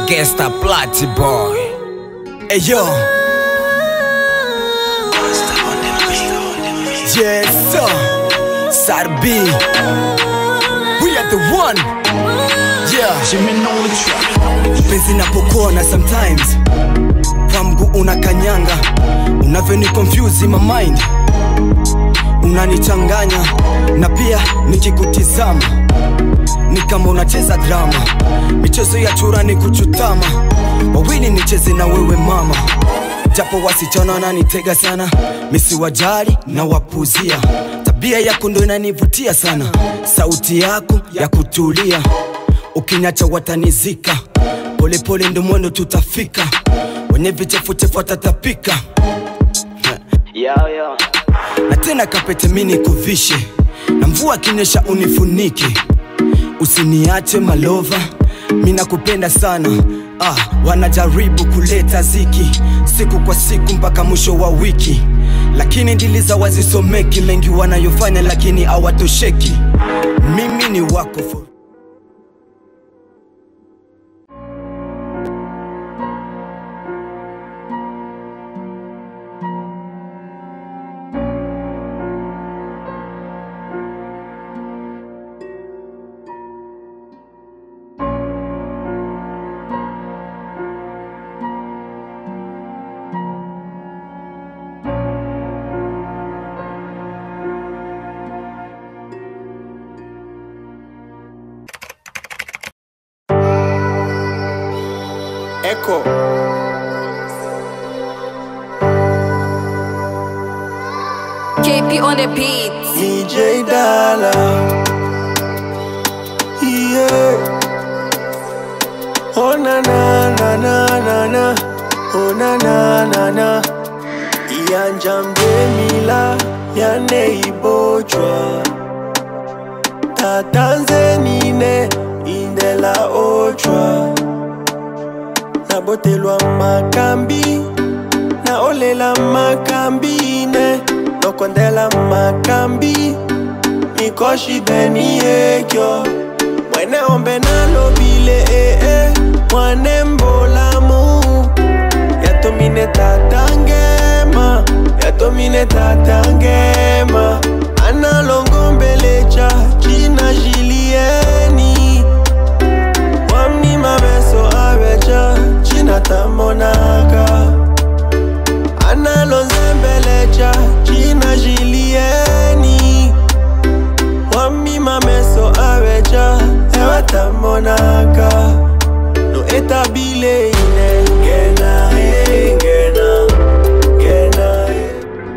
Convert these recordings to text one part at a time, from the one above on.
Gangsta Platty Boy. Hey yo. Yes, sir. Sarbi. We are the one. Yeah. Penzi napokuona sometimes kwa mguu unakanyanga unavyoni confuse my mind unanichanganya na pia nikikutizama ni kama unacheza drama michezo ya chura ni kuchutama wawili nicheze na wewe mama japo wasichana wananitega sana misiwajali na wapuzia tabia yako ndo inanivutia sana sauti yako ya kutulia ukinyacha watanizika polepole ndo mwendo tutafika wenye vichefuchefu watatapika yeah, yeah. na tena kapete mini kuvishe na mvua kinyesha unifunike usiniache malova mina kupenda sana ah, wanajaribu kuleta ziki siku kwa siku mpaka mwisho wa wiki lakini ndili za wazisomeki mengi wanayofanya lakini hawatosheki mimi ni wako for Echo. KP on the beat. DJ Dala. Yeah. Oh na na na na na na. Oh na na na na. Iyanja mdemila yane ibojwa. Tatanzenine indela ochwa. Nabotelwa makambi na olela makambi ne nokondela makambi mikoshi beni ekyo mwene ombe nalobile ee mwane mbolamu yatomine tatangema yatomine tatangema analongombelecha china jilieni wamnima meso avecha china tamonaka analonzembelecha china jilieni wamima meso avecha ewatamonaka no etabile ine ngena eh, ngena ngena eh.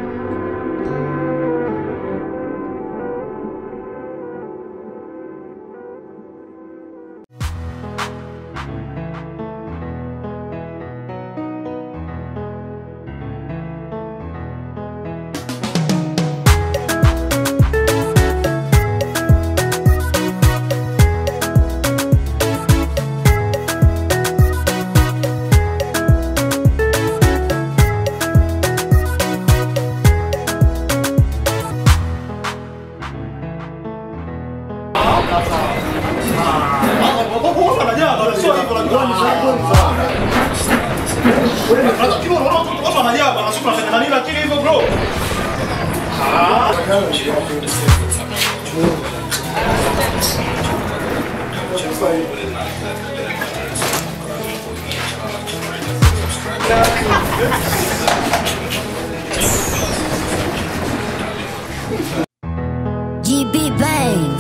GB Bang.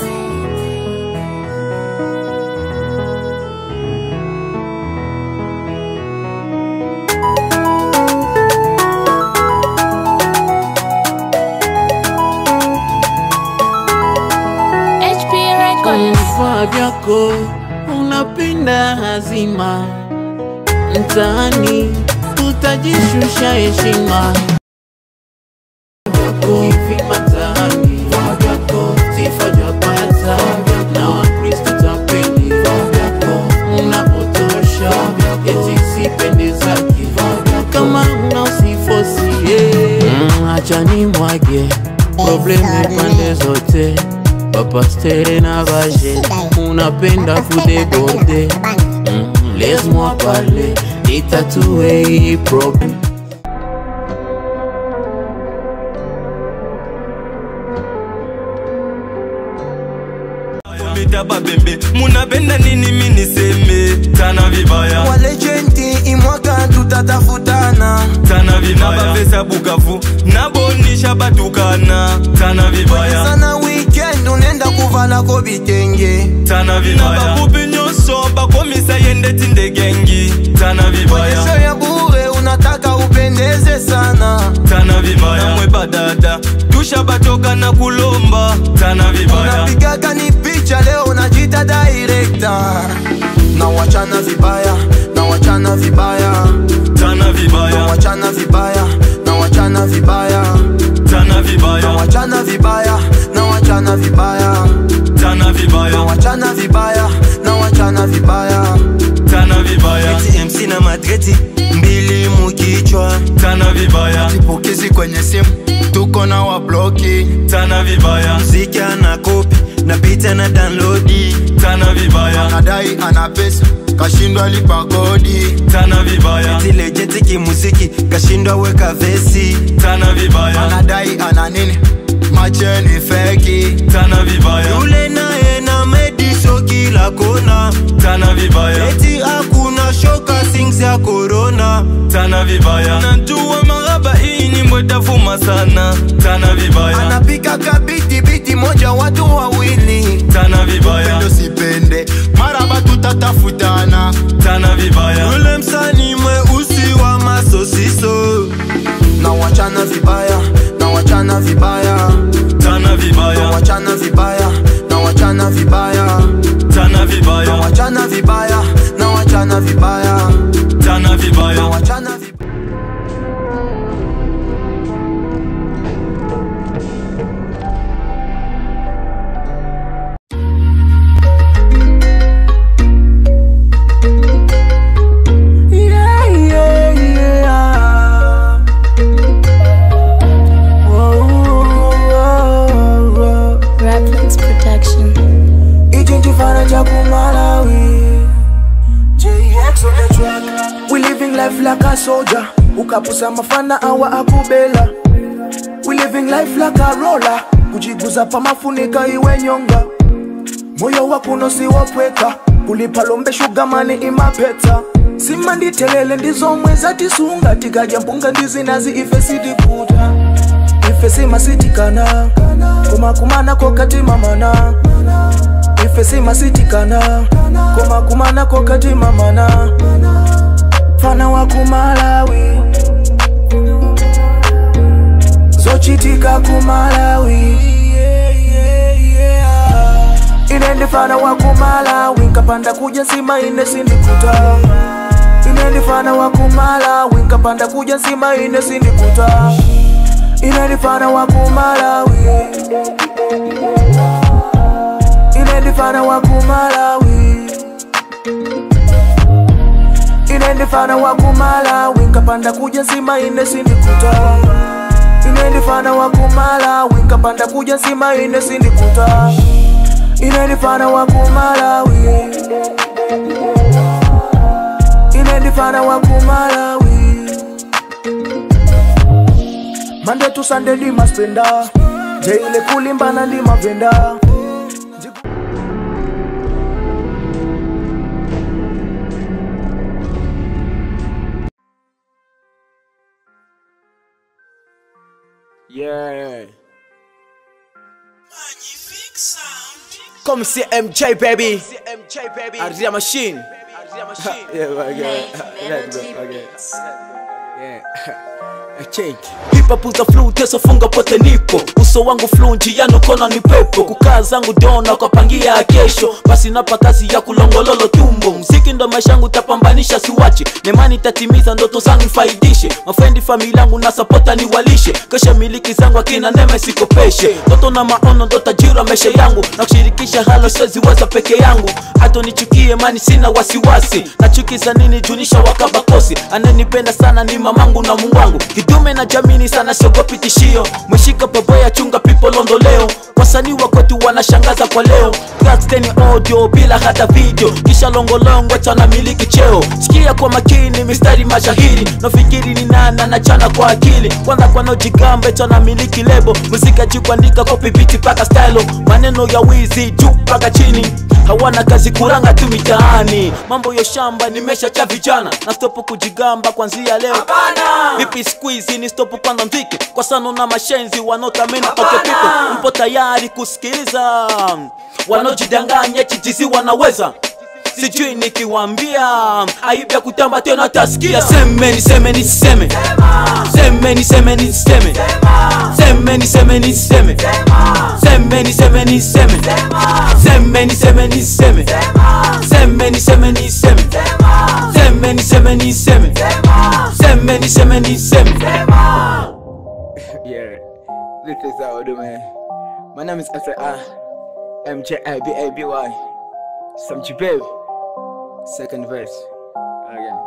HP Records. vifaa vyako unapenda hazima mtaani utajishusha heshima vyako hivi mtaani vifaa vyako sifa japata na wakristo tapeli vifaa vyako unapotosha eti sipendezaki kama una usifosie mm, acha ni mwage probleme pande zote papastere na vaje unapenda kudeborde mm, laisse-moi parler nitatue hii problem mita babembe munapenda nini miniseme tana vibaya walejenti imwaka tutatafutana tana vibaya nabavesa bukavu nabonisha batukana tana vibaya sana weekend unenda kuvalako bitenge tana vibaya nababubi nyonso bakomisa yendeti ndegengi tana maisha vibaya ya bure unataka upendeze sana tana vibaya namwe badada tusha batoka na kulomba tana vibaya unapigaga ni picha leo unajita director na wachana vibaya na wachana vibaya tana na vibaya wachana vibaya na wachana vibaya tana na vibaya wachana vibaya na wachana vibaya tana na vibaya wachana vibaya na wachana vibaya tana vibaya Eti MC na madreti mbili mukichwa tana vibaya pokezi kwenye simu tuko na wabloki tana vibaya mziki ana kopi na pita na downloadi tana vibaya anadai ana pesa kashindwa lipa kodi tana vibaya tilejeti kimuziki kashindwa weka vesi tana vibaya anadai ana nini macheni feki tana vibaya yule naye na mediso kila kona tana vibaya eti hakuna shoka sings ya korona tana vibaya najua maraba hii ni mwetafuma sana tana vibaya anapika kabiti biti moja watu wawili tana vibaya pendo sipende maraba tutatafutana tana vibaya yule msani mweusi wa masosiso na wachana vibaya na wachana vibaya tana na vibaya wachana vibaya na wachana vibaya tana na vibaya wachana vibaya na wachana vibaya tana na vibaya wachana vibaya Yeah, yeah, yeah. Whoa, whoa, whoa. Raplex Protection. ichichifana cha kumalawi JX on the track. We living life like a soldier ukapusa mafana awa akubela We living life like a roller kujiguza pa mafunika iwe nyonga moyo wakuno siwopweka kulipa lombe shugamani imapeta simanditelele ndizomwe zatisunga tikaja mpunga ndizinazi ife sidikuta ife simasitikana kumakumana kokatimamana ife simasitikana kumakumana kokatimamana fana wa kumalawi zochitika kumalawi inendifana wa kumalawi nkapanda kuja nsima ine sindikuta inendifana wa kumalawi nkapanda kuja nsima ine sindikuta inendifana wa kumalawi inendifana wa kumalawi inendifana wa kumalawi nkapanda kuja nsima ine sindikuta inendifana wa kumalawi nkapanda kuja nsima ine sindikuta inendifana wa kumalawi inendifana wa kumalawi mande tusande ndimaspenda jeile kulimbana ndimavenda Yeah. Comme c'est MJ baby. Adria machine. yeah, okay. Let's go, okay. Yeah. Check. pipa puta flu teso funga pote nipo uso wangu flu njiano kona ni pepo kukaa zangu dona kwa pangia ya kesho basi napa kazi ya kulongololo tumbo mziki ndo maisha yangu tapambanisha siwache nemani tatimiza ndoto zangu nifaidishe mafrendi familia yangu na sapota niwalishe kesha miliki zangu akina neme sikopeshe ndoto na maono ndo tajira maisha yangu na kushirikisha halo siweziweza peke yangu hata nichukie mani sina wasiwasi nachukiza nini junisha wakabakosi ananipenda sana ni mamangu na mungu wangu kidume na jamini sana siogopi tishio mweshika paboya chunga pipo londoleo wasanii wa kwetu wanashangaza kwa leo Glatsteni audio bila hata video kisha longolongo tana miliki cheo sikia kwa makini mistari mashahiri nafikiri ni nana na chana kwa akili kwanza kwanaojigambe tana miliki lebo muzika juu kuandika kopi biti paka stylo maneno ya wizi juu paka chini hawana kazi kuranga tu mitaani mambo ya shamba nimesha cha vijana na stopu kujigamba kwanzia leo vipi squeezy ni stopu kwanza mziki kwa sano na mashenzi wanaotamini okay people mpo tayari kusikiliza wanaojidanganya chijizi wanaweza sijui nikiwambia aibya kutamba tena tasikia semeni semeni seme semeni semeni seme semeni semeni seme semeni semeni seme semeni semeni seme semeni semeni seme semeni semeni seme semeni semeni seme Yeah, this is how I do, man. My name is S.A.R. M.J.A.B.A.B.Y. Some baby. Second verse. Again.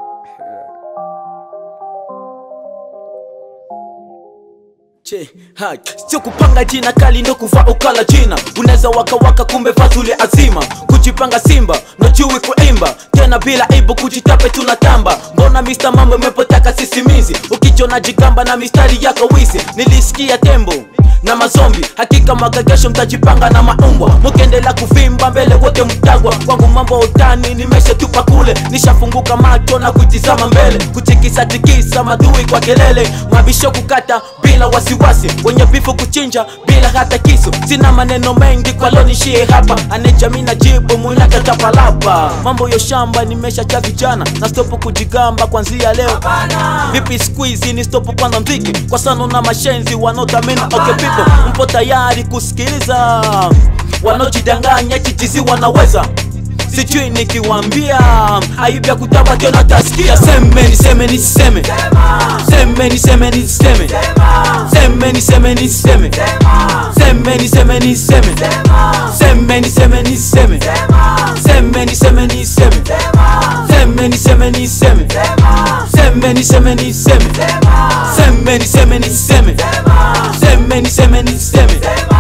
che ha, sio kupanga jina kali ndo kuvaa ukala jina unaweza wakawaka kumbe vatuli azima kujipanga simba nojui kuimba tena bila ibu kujitape tunatamba mbona mista mambo imepotaka sisimizi ukijona jigamba na mistari yako wizi nilisikia tembo na mazombi hakika magagesho mtajipanga na maumbwa mukiendelea kuvimba mbele wote mtagwa kwangu mambo utani nimeshetupa kule nishafunguka macho na kutizama mbele kutikisa tikisa madui kwa kelele mabisho kukata bila wasiwasi wenye bifu kuchinja bila hata kisu sina maneno mengi kwa leo nishie hapa anejami na jibu munakatapalapa mambo ya shamba nimesha cha vijana na stopu kujigamba kwanzia leo vipi squeezy ni stopu kwanza mziki kwa sano na mashenzi wanaotamini okay people mpo tayari kusikiliza wanaojidanganya chijizi wanaweza sijui nikiwambia aibya kutaba tena tasikia semeni semeni seme semeni semeni seme semeni semeni seme semeni semeni seme semeni semeni seme semeni semeni seme semeni semeni seme semeni semeni seme semeni semeni seme semeni semeni seme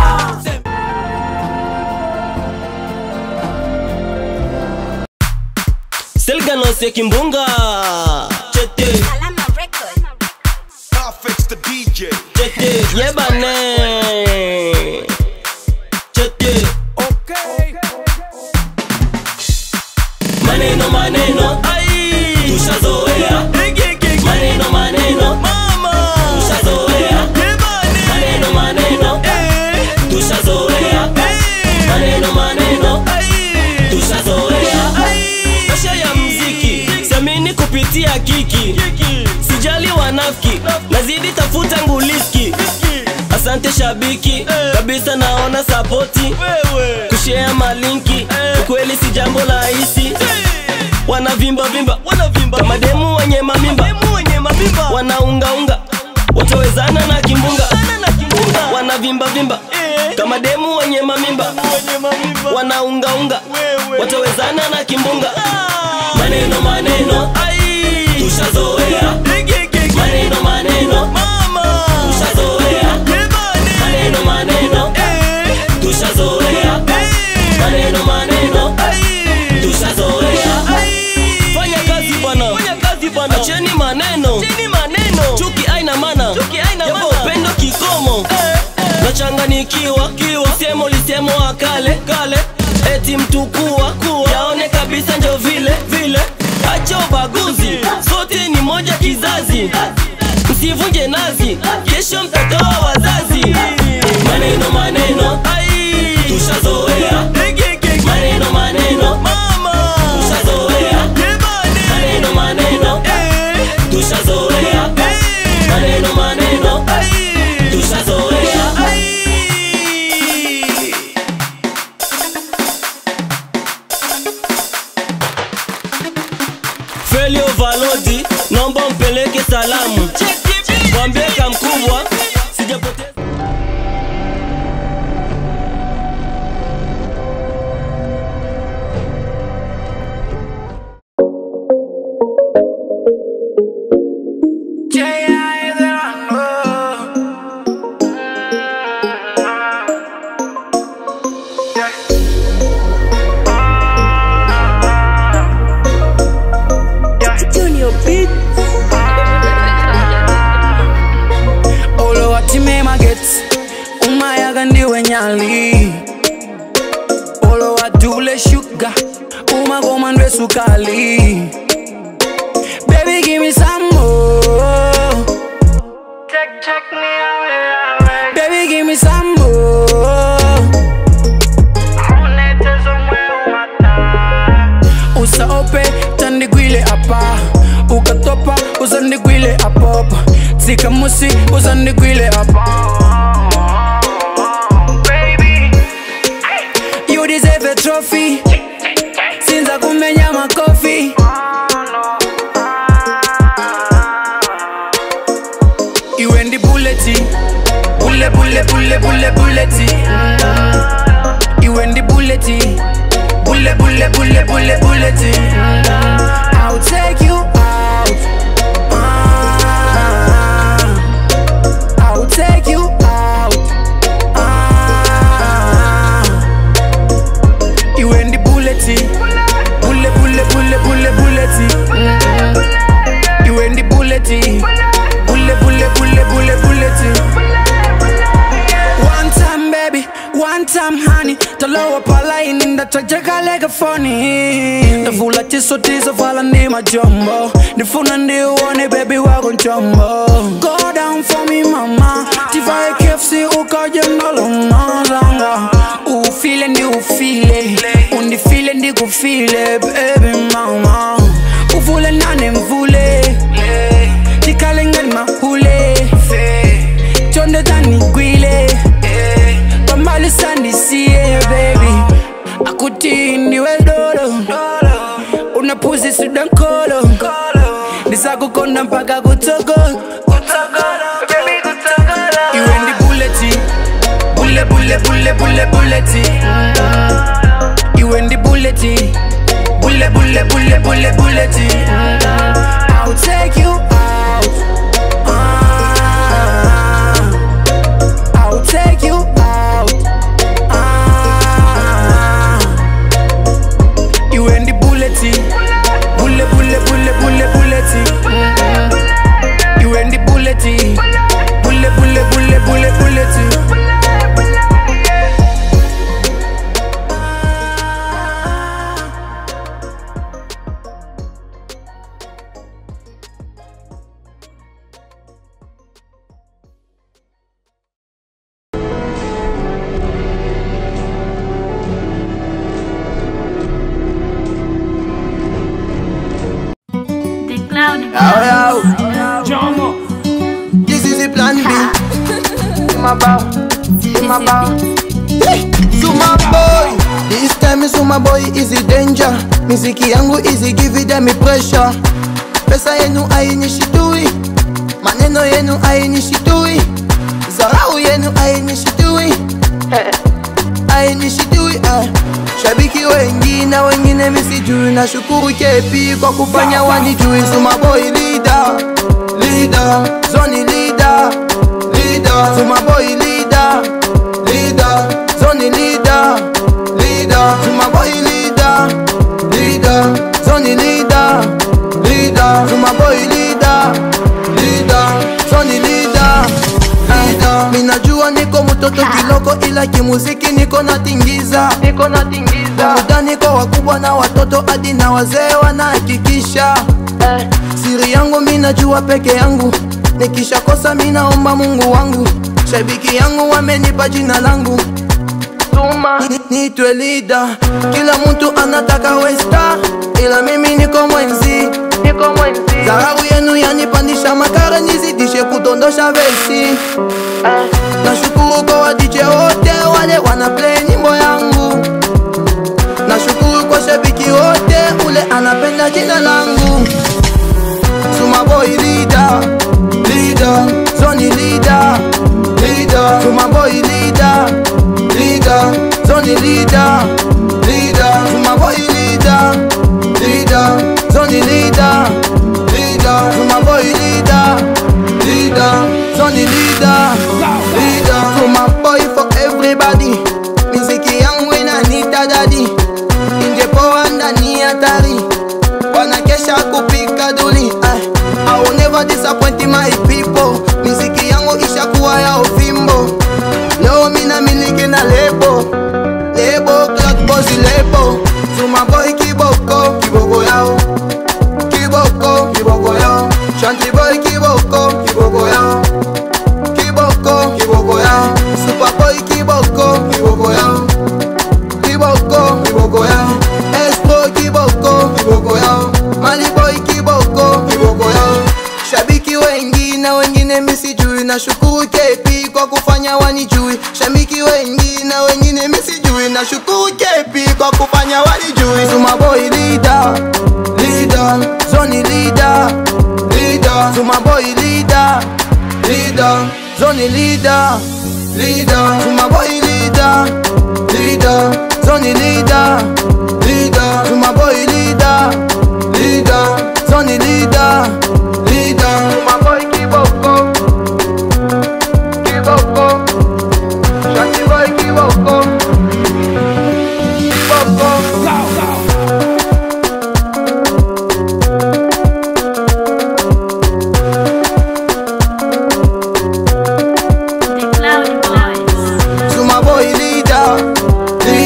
selganose kimbunga chete chete yebane chete maneno maneno tushazoea maneno maneno tushazoea maneno maneno tushazoea maneno maneno tushazoea maisha ya mziki siamini kupitia kiki sijali wanafiki nazidi tafuta nguliski asante shabiki kabisa naona sapoti kushea malinki ukweli si jambo rahisi wanavimba vimba kama demu wenye mamimba wanaungaunga watawezana na kimbunga wanavimba vimba kama demu wenye mamimba wanaungaunga watawezana na kimbunga maneno maneno tushazoea maneno maneno tushazoea maneno maneno tushazoea maneno maneno tushazoea fanya kazi bwana acheni maneno chuki aina mana yapo upendo kikomo nachanganikiwa semo lisemo akale kale eti mtukua yaone kabisa njo vile vile acha ubaguzi sote ni moja kizazi msivunje nazi kesho mtatoa wazazi maneno maneno tushazoea maneno maneno tushazoea maneno maneno tushazoea maneno maneno tushazoea Felio Valodi, naomba mpeleke salamu, mwambie kamkubwa sijapoteza sikamusi uzandigwile hapa You deserve a trophy sinza kumenya makofi iwe ndi buleti bule bule bule bule buleti iwe ndi buleti bule bule bule bule buleti I'll take you out Ah, I'll take you out Ah, iwe ndi buleti bule bule bule bule buleti iwe ndi buleti bule bule bule bule buleti one time baby one time honey talowa palaini ndatajekalega foni ndavula tisotizo vala ndi majombo ndifuna ndiuone bebi wako njombo go down for me mama tivae kefsi ukaje ndalonazanga ufile ndi ufile undifile ndikufile baby mama uvule nane mvule tikale ngani mahule chonde tanigwile pambali sandisiye baby akuti ndiwe dolo unapuzi sudankolo ndisakukonda mpaka kutogo iwe ndi buleti bule bule bule bule buleti iwe ndi buleti bule bule bule bule buleti I'll take you out Ah, I'll take you out Ah, iwe ndi buleti bule bule bule bule buleti iwe ndi buleti bule bule bule bule buleti The cloud This is the plan B. Zuma bow, Zuma bow. Zuma boy, this time is Zuma boy is a danger. Miziki yangu easy, give it them pressure. Pesa yenu ainishitui, maneno yenu ainishitui, zarau yenu ainishitui, ainishitui ah. Shabiki wengi na wengine misijui, na shukuru kepi kwa kufanya wanijui. Zuma boy leader, leader, zoni leader, leader, Zuma boy leader, leader, zoni leader, leader, Zuma boy leader, leader, zoni leader, leader, Zuma boy leader, leader, zoni leader, leader. Minajua niko mtoto kiloko, ila kimuziki niko natingiza, niko natingiza. Burudani niko wakubwa na watoto hadi na wazee wanahakikisha eh. Siri yangu minajua peke yangu, nikishakosa minaomba Mungu wangu. Shabiki yangu wamenipa jina langu Ni- nitwe leader. Kila mtu anataka westa, ila mimi niko mwenzi, niko mwenzi. Dharau yenu yanipandisha makara, nizidishe kudondosha vesi eh. Nashukuru kwa wa DJ wote wale wana play nyimbo yangu Nashukuru kwa shabiki wote ule anapenda jina langu Suma boy leader, leader, Zoni leader, leader, Suma boy leader, leader, Zoni leader, leader, Suma boy leader, leader, Zoni leader, leader, Suma boy leader, leader, Zoni leader, leader, Suma boy for everybody. Miziki yangu inanita dadi, ingepoa ndani hatari wanakesha kupika duli ay. I will never disappoint my people miziki yangu ishakuwa ya ufimbo leo mina miliki na lebo lebo clock boss lebo Zuma boy kiboko kiboko yao kiboko kiboko yao Shanty boy kiboko kiboko yao kiboko kiboko yao Super boy kiboko kiboko yao kiboko kiboko yao Espro kiboko kiboko yao Mali boy kiboko kiboko yao Shabiki wengi na wengine misijui na shukuru KP kwa kufanya wanijui shabiki wengi na wengine misijui na shukuru KP kwa kufanya wanijui Zuma boy leader leader zoni leader leader Zuma boy leader leader zoni leader leader Zuma boy leader leader zoni leader leader Zuma boy leader leader zoni leader leader Zuma boy kiboko kiboko Shaki boy kiboko kiboko Zuma boy leader leader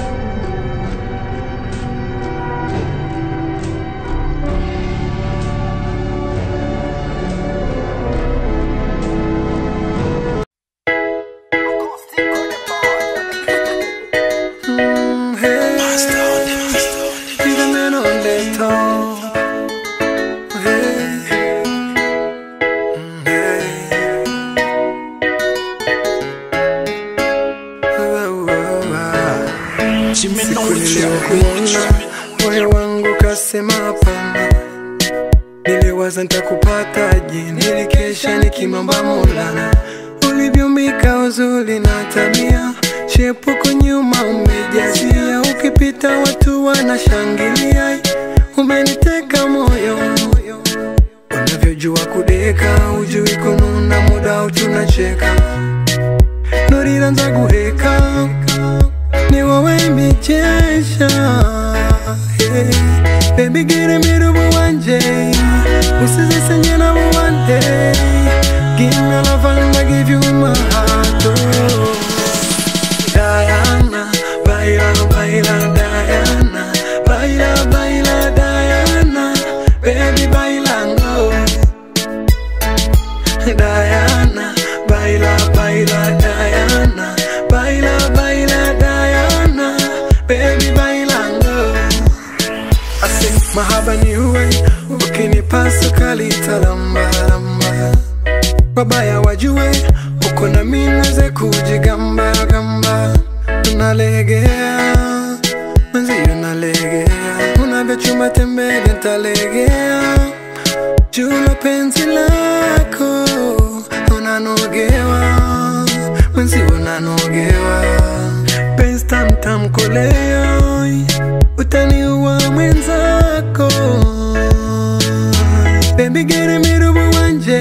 Siku niliyokuona moyo wangu kasema hapana, niliwaza nitakupataje, nilikesha nikimwomba Maulana, ulivyombika uzuri na tabia, shepuko nyuma umejazia, ukipita watu wanashangilia, umeniteka moyo unavyojua kudeka, ujui kununa, muda utunacheka, nuriranza guheka ni wowe mbichesha hey. Baby gire mirubu wanje usizisenye na buwande Give me love and I give you my heart oh. Diana, baila, baila, Diana Baila, baila, Diana Baby, bailando Diana, baila, baila, Diana Baila, baila, Diana Baby, bailando Ase mahaba ni uwe Ukinipasa kalitalamba lamba Wabaya wajue Uko na minweze kujigamba gamba Unalegea Mwenzio nalegea Unavyochuma tembele ntalegea Jula penzi lako Unanogewa Mwenzi unanogewa Penzi tamtam kolea Utaniua mwenzako Baby gere mirubu wanje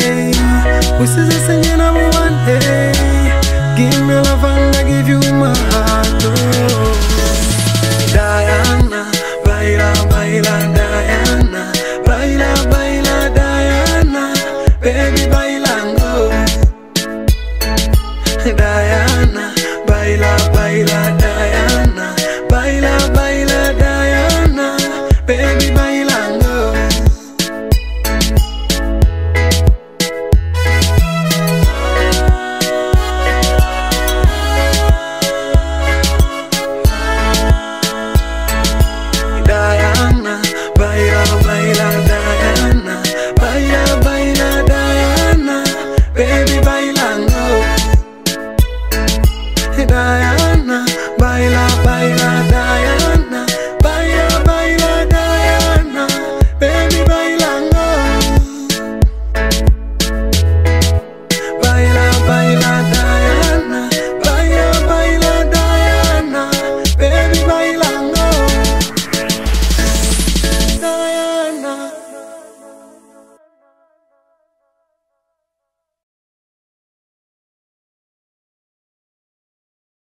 Usizisenye na buwande Give me love and I give you my heart oh.